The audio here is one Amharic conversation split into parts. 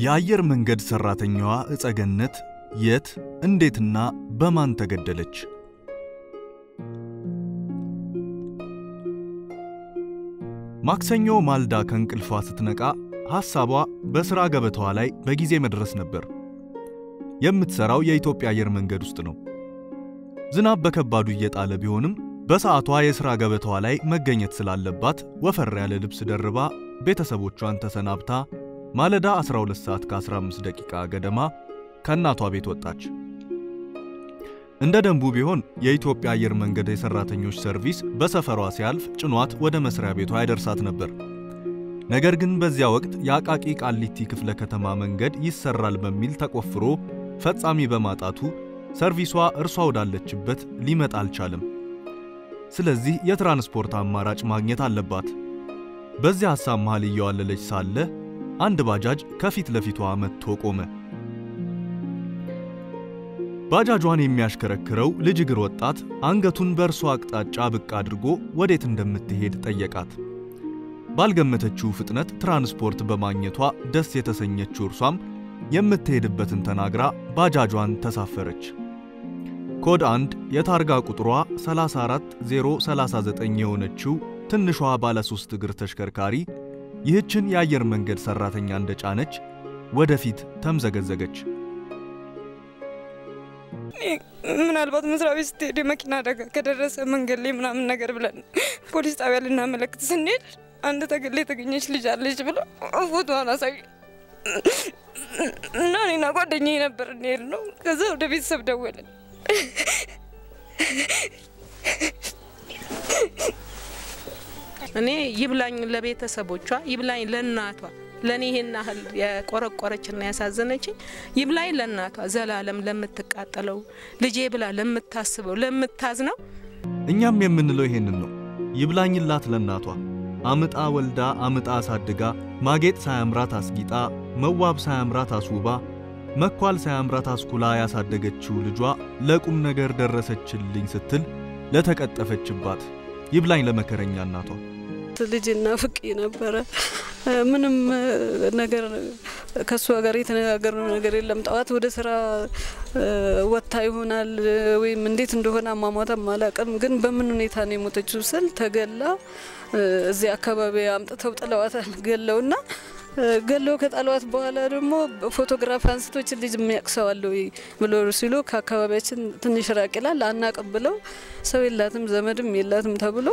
የአየር መንገድ ሰራተኛዋ እጸገነት የት እንዴትና በማን ተገደለች? ማክሰኞ ማልዳ ከእንቅልፏ ስትነቃ ሐሳቧ በሥራ ገበታዋ ላይ በጊዜ መድረስ ነበር። የምትሠራው የኢትዮጵያ አየር መንገድ ውስጥ ነው። ዝናብ በከባዱ እየጣለ ቢሆንም በሰዓቷ የሥራ ገበታዋ ላይ መገኘት ስላለባት ወፈር ያለ ልብስ ደርባ ቤተሰቦቿን ተሰናብታ ማለዳ 12 ሰዓት ከ15 ደቂቃ ገደማ ከእናቷ ቤት ወጣች። እንደ ደንቡ ቢሆን የኢትዮጵያ አየር መንገድ የሰራተኞች ሰርቪስ በሰፈሯ ሲያልፍ ጭኗት ወደ መስሪያ ቤቷ ያደርሳት ነበር። ነገር ግን በዚያ ወቅት የአቃቂ ቃሊቲ ክፍለ ከተማ መንገድ ይሰራል በሚል ተቆፍሮ ፈጻሚ በማጣቱ ሰርቪሷ እርሷ ወዳለችበት ሊመጣ አልቻለም። ስለዚህ የትራንስፖርት አማራጭ ማግኘት አለባት። በዚህ ሐሳብ መሃል እየዋለለች ሳለ አንድ ባጃጅ ከፊት ለፊቷ መጥቶ ቆመ። ባጃጇን የሚያሽከረክረው ልጅ እግር ወጣት አንገቱን በእርሷ አቅጣጫ ብቅ አድርጎ ወዴት እንደምትሄድ ጠየቃት። ባልገመተችው ፍጥነት ትራንስፖርት በማግኘቷ ደስ የተሰኘችው እርሷም የምትሄድበትን ተናግራ ባጃጇን ተሳፈረች። ኮድ 1 የታርጋ ቁጥሯ 34039 የሆነችው ትንሿ ባለ ሶስት እግር ተሽከርካሪ ይህችን የአየር መንገድ ሰራተኛ እንደጫነች ወደፊት ተምዘገዘገች። ምናልባት መስሪያ ቤት ስትሄድ የመኪና አደጋ ከደረሰ መንገድ ላይ ምናምን ነገር ብለን ፖሊስ ጣቢያ ልናመለክት ስንሄድ አንድ ተገላ የተገኘች ልጅ አለች ብለው ፎቶዋን አሳዩ እና እኔና ጓደኛዬ ነበር እንሄድ ነው። ከዛ ወደ ቤተሰብ ደወለን። እኔ ይብላኝ ለቤተሰቦቿ፣ ይብላኝ ለእናቷ ለእኔ ይሄን ያህል የቆረቆረችና ያሳዘነችኝ ይብላኝ ለእናቷ ዘላለም ለምትቃጠለው ልጄ ብላ ለምታስበው ለምታዝነው። እኛም የምንለው ይሄንን ነው። ይብላኝላት ለእናቷ አምጣ ወልዳ አምጣ አሳድጋ ማጌጥ ሳያምራት አስጊጣ መዋብ ሳያምራት አስውባ መኳል ሳያምራት አስኩላ ያሳደገችው ልጇ ለቁም ነገር ደረሰችልኝ ስትል ለተቀጠፈችባት ይብላኝ ለመከረኛ እናቷ። ልጅና ፍቄ ነበረ። ምንም ነገር ከእሷ ጋር የተነጋገርነው ነገር የለም። ጠዋት ወደ ስራ ወጥታ ይሆናል ወይም እንዴት እንደሆነ አሟሟታም አላውቅም። ግን በምን ሁኔታ ነው የሞተችው ስል ተገላ እዚህ አካባቢ አምጥተው ጥለዋታል ገለውና ገለው ከጣሏት በኋላ ደግሞ ፎቶግራፍ አንስቶች ልጅ የሚያቅሰዋለ ብሎ ሲሉ ከአካባቢያችን ትንሽ ራቅ ይላል አናቅም ብለው ሰው የላትም ዘመድም የላትም ተብሎ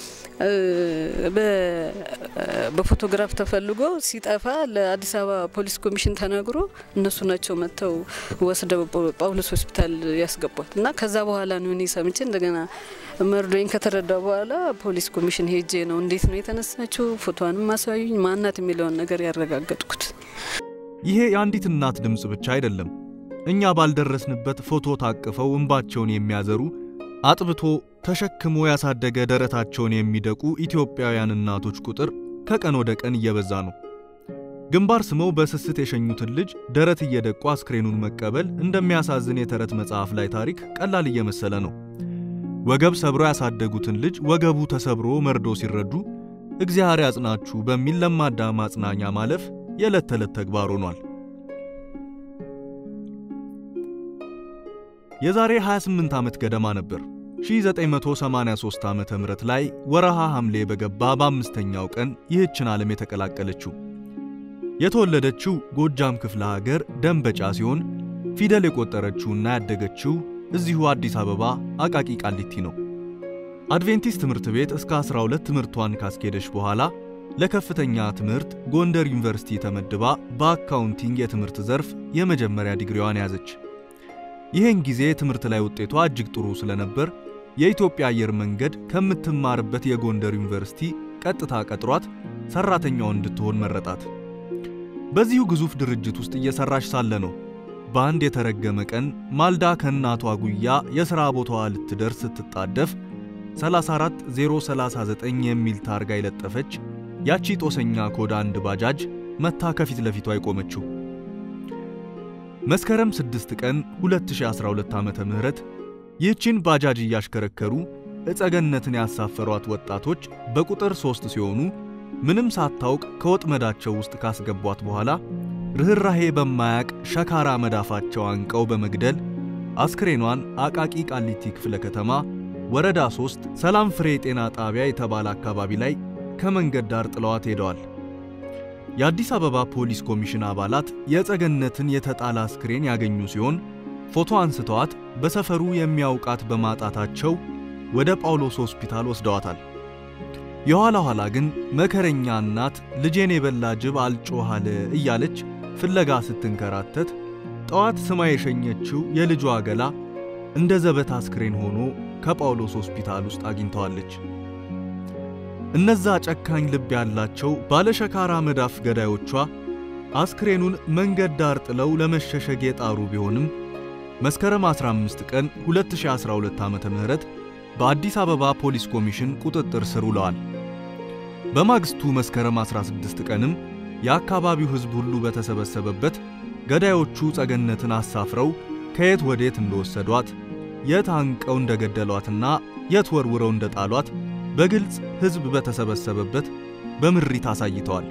በፎቶግራፍ ተፈልጎ ሲጠፋ ለአዲስ አበባ ፖሊስ ኮሚሽን ተነግሮ እነሱ ናቸው መጥተው ወስደው ጳውሎስ ሆስፒታል ያስገቧት እና ከዛ በኋላ ነው እኔ ሰምቼ እንደገና መርዶኝ ከተረዳ በኋላ ፖሊስ ኮሚሽን ሄጄ ነው እንዴት ነው የተነሳችው፣ ፎቶዋንም አሳዩኝ፣ ማናት የሚለውን ነገር ያረጋገጥኩት። ይሄ የአንዲት እናት ድምፅ ብቻ አይደለም። እኛ ባልደረስንበት ፎቶ ታቅፈው እንባቸውን የሚያዘሩ አጥብቶ ተሸክሞ ያሳደገ ደረታቸውን የሚደቁ ኢትዮጵያውያን እናቶች ቁጥር ከቀን ወደ ቀን እየበዛ ነው። ግንባር ስመው በስስት የሸኙትን ልጅ ደረት እየደቁ አስክሬኑን መቀበል እንደሚያሳዝን የተረት መጽሐፍ ላይ ታሪክ ቀላል እየመሰለ ነው። ወገብ ሰብሮ ያሳደጉትን ልጅ ወገቡ ተሰብሮ መርዶ ሲረዱ እግዚአብሔር ያጽናችሁ በሚል ለማዳ ማጽናኛ ማለፍ የዕለት ተዕለት ተግባር ሆኗል። የዛሬ 28 ዓመት ገደማ ነበር 1983 ዓመተ ምህረት ላይ ወረሃ ሐምሌ በገባ በአምስተኛው ቀን ይህችን ዓለም የተቀላቀለችው። የተወለደችው ጎጃም ክፍለ ሀገር ደንበጫ ሲሆን ፊደል የቆጠረችውና ያደገችው እዚሁ አዲስ አበባ አቃቂ ቃሊቲ ነው። አድቬንቲስት ትምህርት ቤት እስከ 12 ትምህርቷን ካስኬደች በኋላ ለከፍተኛ ትምህርት ጎንደር ዩኒቨርሲቲ ተመድባ በአካውንቲንግ የትምህርት ዘርፍ የመጀመሪያ ዲግሪዋን ያዘች። ይህን ጊዜ ትምህርት ላይ ውጤቷ እጅግ ጥሩ ስለነበር የኢትዮጵያ አየር መንገድ ከምትማርበት የጎንደር ዩኒቨርሲቲ ቀጥታ ቀጥሯት ሰራተኛው እንድትሆን መረጣት። በዚሁ ግዙፍ ድርጅት ውስጥ እየሰራች ሳለ ነው በአንድ የተረገመ ቀን ማልዳ ከእናቷ ጉያ የሥራ ቦታዋ ልትደርስ ስትጣደፍ 34039 የሚል ታርጋ የለጠፈች ያቺ ጦሰኛ ኮድ አንድ ባጃጅ መታ ከፊት ለፊቷ የቆመችው። መስከረም 6 ቀን 2012 ዓመተ ምህረት ይህችን ባጃጅ እያሽከረከሩ እጸገነትን ያሳፈሯት ወጣቶች በቁጥር ሦስት ሲሆኑ ምንም ሳታውቅ ከወጥመዳቸው ውስጥ ካስገቧት በኋላ ርኅራሄ በማያቅ ሸካራ መዳፋቸው አንቀው በመግደል አስክሬኗን አቃቂ ቃሊቲ ክፍለ ከተማ ወረዳ 3 ሰላም ፍሬ ጤና ጣቢያ የተባለ አካባቢ ላይ ከመንገድ ዳር ጥለዋት ሄደዋል። የአዲስ አበባ ፖሊስ ኮሚሽን አባላት የጸገነትን የተጣለ አስክሬን ያገኙ ሲሆን ፎቶ አንስተዋት በሰፈሩ የሚያውቃት በማጣታቸው ወደ ጳውሎስ ሆስፒታል ወስደዋታል። የኋላ ኋላ ግን መከረኛ እናት ልጄን የበላ ጅብ አልጮህ አለ እያለች ፍለጋ ስትንከራተት ጠዋት ስማ የሸኘችው የልጇ ገላ እንደ ዘበት አስክሬን ሆኖ ከጳውሎስ ሆስፒታል ውስጥ አግኝተዋለች። እነዛ ጨካኝ ልብ ያላቸው ባለሸካራ መዳፍ ገዳዮቿ አስክሬኑን መንገድ ዳር ጥለው ለመሸሸግ የጣሩ ቢሆንም መስከረም 15 ቀን 2012 ዓ.ም በአዲስ አበባ ፖሊስ ኮሚሽን ቁጥጥር ስር ውለዋል። በማግስቱ መስከረም 16 ቀንም የአካባቢው ሕዝብ ሁሉ በተሰበሰበበት ገዳዮቹ ጸገነትን አሳፍረው ከየት ወዴት እንደወሰዷት የት አንቀው እንደገደሏትና የት ወርውረው እንደጣሏት በግልጽ ሕዝብ በተሰበሰበበት በምሪት አሳይተዋል።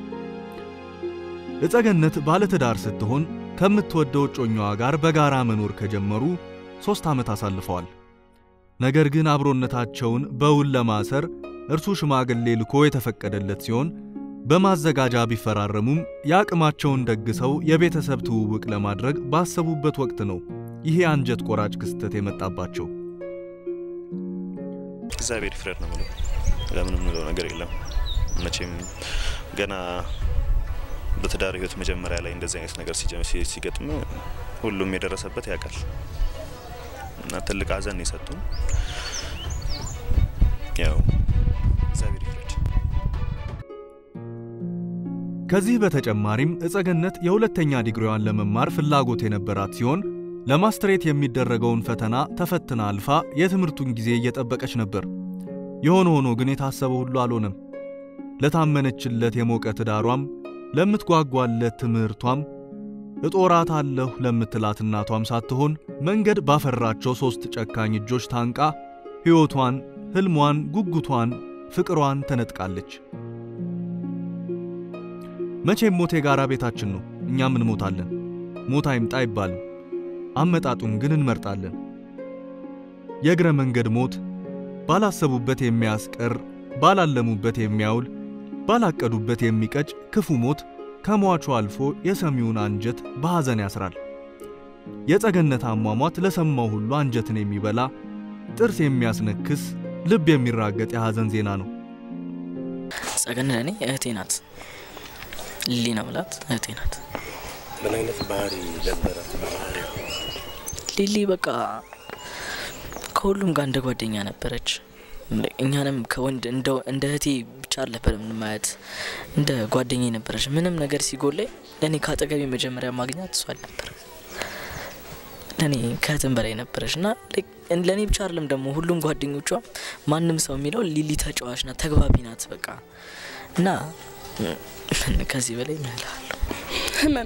እጸገነት ባለትዳር ስትሆን ከምትወደው እጮኛዋ ጋር በጋራ መኖር ከጀመሩ ሦስት ዓመት አሳልፈዋል። ነገር ግን አብሮነታቸውን በውል ለማሰር እርሱ ሽማግሌ ልኮ የተፈቀደለት ሲሆን በማዘጋጃ ቢፈራረሙም የአቅማቸውን ደግሰው የቤተሰብ ትውውቅ ለማድረግ ባሰቡበት ወቅት ነው ይሄ አንጀት ቆራጭ ክስተት የመጣባቸው። እግዚአብሔር ይፍረድ ነው ምለው። ለምንም ምለው ነገር የለም። መቼም ገና በትዳር ህይወት መጀመሪያ ላይ እንደዚህ አይነት ነገር ሲገጥም ሁሉም የደረሰበት ያውቃል እና ትልቅ ሐዘን የሰጡን ያው እግዚአብሔር ይፍረድ። ከዚህ በተጨማሪም እጸገነት የሁለተኛ ዲግሪዋን ለመማር ፍላጎት የነበራት ሲሆን ለማስትሬት የሚደረገውን ፈተና ተፈትና አልፋ የትምህርቱን ጊዜ እየጠበቀች ነበር። የሆነ ሆኖ ግን የታሰበው ሁሉ አልሆነም። ለታመነችለት የሞቀ ትዳሯም፣ ለምትጓጓለት ትምህርቷም፣ እጦራት አለሁ ለምትላት እናቷም ሳትሆን መንገድ ባፈራቸው ሦስት ጨካኝ እጆች ታንቃ ሕይወቷን፣ ሕልሟን፣ ጉጉቷን፣ ፍቅሯን ተነጥቃለች። መቼም ሞት የጋራ ቤታችን ነው። እኛም እንሞታለን። ሞት አይምጣ አይባልም። አመጣጡን ግን እንመርጣለን። የእግረ መንገድ ሞት ባላሰቡበት የሚያስቀር፣ ባላለሙበት የሚያውል፣ ባላቀዱበት የሚቀጭ ክፉ ሞት ከሟቹ አልፎ የሰሚውን አንጀት በሐዘን ያስራል። የጸገነት አሟሟት ለሰማው ሁሉ አንጀትን የሚበላ ጥርስ የሚያስነክስ ልብ የሚራገጥ የሐዘን ዜና ነው። ጸገነት ለእኔ እህቴ ናት። ሊሊ ነው ብላት እህቴ ናት። ምን አይነት ባህሪ ነበራት? ባህሪ ሊሊ በቃ ከሁሉም ጋር እንደ ጓደኛ ነበረች። እኛንም ከወንድ እንደ እህቴ ብቻ አልነበረም ማየት እንደ ጓደኛ ነበረች። ምንም ነገር ሲጎለኝ ለእኔ ከአጠገቤ መጀመሪያ ማግኛት እሷ አልነበረ ለእኔ ከእህትም በላይ ነበረች እና ለእኔ ብቻ አይደለም ደግሞ ሁሉም ጓደኞቿ ማንም ሰው የሚለው ሊሊ ተጫዋች ናት፣ ተግባቢ ናት በቃ እና ከዚህ በላይ ምንላለሁ ህመም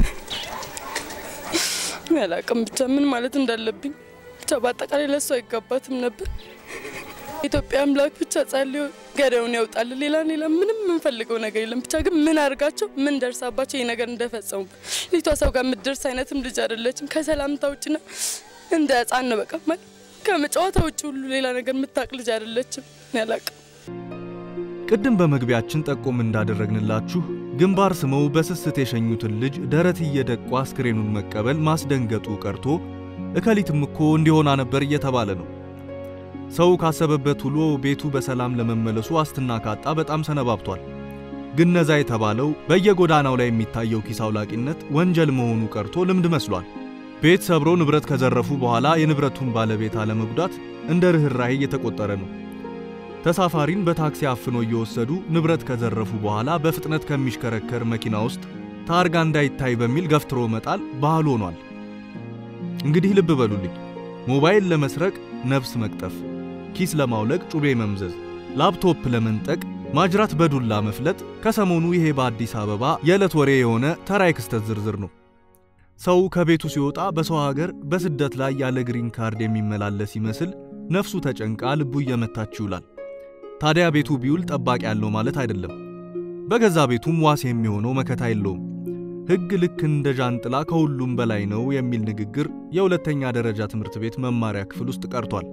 አላቅም ብቻ ምን ማለት እንዳለብኝ ብቻ በአጠቃላይ ለእሱ አይገባትም ነበር። ኢትዮጵያ አምላክ ብቻ ጸልዮ ገዳዩን ያውጣል። ሌላ ሌላ ምንም የምንፈልገው ነገር የለም። ብቻ ግን ምን አድርጋቸው ምን ደርሳባቸው ይህ ነገር እንደፈጸሙበት ልጅቷ ሰው ጋር የምትደርስ አይነትም ልጅ አይደለችም። ከሰላምታ ውጭና እንደ ህፃን ነው በቃ ማለት ከመጫወታ ውጭ ሁሉ ሌላ ነገር የምታቅ ልጅ አይደለችም። ያላቅም ቅድም በመግቢያችን ጠቆም እንዳደረግንላችሁ ግንባር ስመው በስስት የሸኙትን ልጅ ደረት እየደቁ አስክሬኑን መቀበል ማስደንገጡ ቀርቶ እከሊትም እኮ እንዲሆና ነበር እየተባለ ነው። ሰው ካሰበበት ውሎ ቤቱ በሰላም ለመመለሱ ዋስትና ካጣ በጣም ሰነባብቷል። ግን ነዛ የተባለው በየጎዳናው ላይ የሚታየው ኪስ አውላቂነት ወንጀል መሆኑ ቀርቶ ልምድ መስሏል። ቤት ሰብሮ ንብረት ከዘረፉ በኋላ የንብረቱን ባለቤት አለመጉዳት እንደ ርኅራሄ እየተቆጠረ ነው። ተሳፋሪን በታክሲ አፍኖ እየወሰዱ ንብረት ከዘረፉ በኋላ በፍጥነት ከሚሽከረከር መኪና ውስጥ ታርጋ እንዳይታይ በሚል ገፍትሮ መጣል ባህል ሆኗል። እንግዲህ ልብ በሉልኝ፣ ሞባይል ለመስረቅ ነፍስ መቅጠፍ፣ ኪስ ለማውለቅ ጩቤ መምዘዝ፣ ላፕቶፕ ለመንጠቅ ማጅራት በዱላ መፍለጥ ከሰሞኑ ይሄ በአዲስ አበባ የዕለት ወሬ የሆነ ተራ የክስተት ዝርዝር ነው። ሰው ከቤቱ ሲወጣ በሰው ሀገር በስደት ላይ ያለ ግሪን ካርድ የሚመላለስ ይመስል ነፍሱ ተጨንቃ ልቡ እየመታች ይውላል። ታዲያ ቤቱ ቢውል ጠባቂ ያለው ማለት አይደለም። በገዛ ቤቱም ዋስ የሚሆነው መከታ የለውም። ሕግ ልክ እንደ ዣንጥላ ከሁሉም በላይ ነው የሚል ንግግር የሁለተኛ ደረጃ ትምህርት ቤት መማሪያ ክፍል ውስጥ ቀርቷል።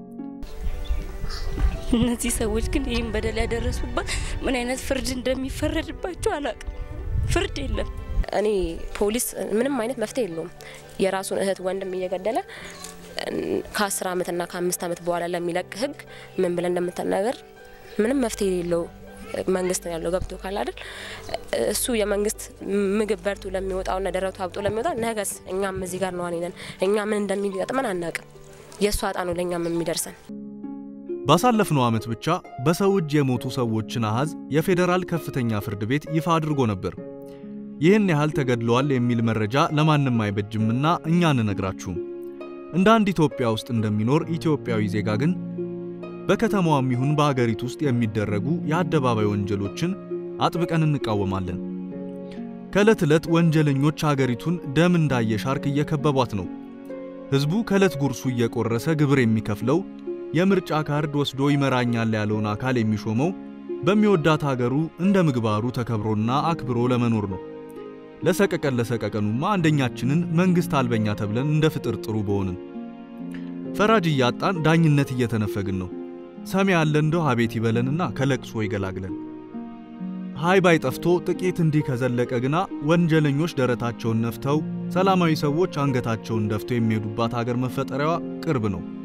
እነዚህ ሰዎች ግን ይህን በደል ያደረሱባት ምን አይነት ፍርድ እንደሚፈረድባቸው አላቅም። ፍርድ የለም። እኔ ፖሊስ ምንም አይነት መፍትሄ የለውም። የራሱን እህት ወንድም እየገደለ ከአስር አመትና ከአምስት አመት በኋላ ለሚለቅ ህግ ምን ብለን እንደምትናገር ምንም መፍትሄ የሌለው መንግስት ነው ያለው። ገብቶ ካል አይደል እሱ የመንግስት ምግብ በርቱ ለሚወጣውና ደረቱ አብጦ ለሚወጣ ነገስ እኛም እዚህ ጋር ነዋን ነን። እኛ ምን እንደሚገጥመን አናቅም። የእሱ አጣ ነው ለእኛም የሚደርሰን። ባሳለፍነው ዓመት ብቻ በሰው እጅ የሞቱ ሰዎችን አሃዝ የፌዴራል ከፍተኛ ፍርድ ቤት ይፋ አድርጎ ነበር። ይህን ያህል ተገድለዋል የሚል መረጃ ለማንም አይበጅምና እኛ አንነግራችሁም። እንደ አንድ ኢትዮጵያ ውስጥ እንደሚኖር ኢትዮጵያዊ ዜጋ ግን በከተማዋም ይሁን በአገሪቱ ውስጥ የሚደረጉ የአደባባይ ወንጀሎችን አጥብቀን እንቃወማለን። ከዕለት ዕለት ወንጀለኞች አገሪቱን ደም እንዳየ ሻርክ እየከበቧት ነው። ሕዝቡ ከዕለት ጉርሱ እየቆረሰ ግብር የሚከፍለው የምርጫ ካርድ ወስዶ ይመራኛል ያለውን አካል የሚሾመው በሚወዳት ሀገሩ እንደ ምግባሩ ተከብሮና አክብሮ ለመኖር ነው። ለሰቀቀን ለሰቀቀኑማ አንደኛችንን መንግሥት አልበኛ ተብለን እንደ ፍጥር ጥሩ በሆንን። ፈራጅ እያጣን ዳኝነት እየተነፈግን ነው። ሰሚ ያለ እንደው አቤት ይበለንና ከለቅሶ ይገላግለን። ሃይ ባይ ጠፍቶ ጥቂት እንዲህ ከዘለቀ ግና ወንጀለኞች ደረታቸውን ነፍተው ሰላማዊ ሰዎች አንገታቸውን ደፍተው የሚሄዱባት ሀገር መፈጠሪያዋ ቅርብ ነው።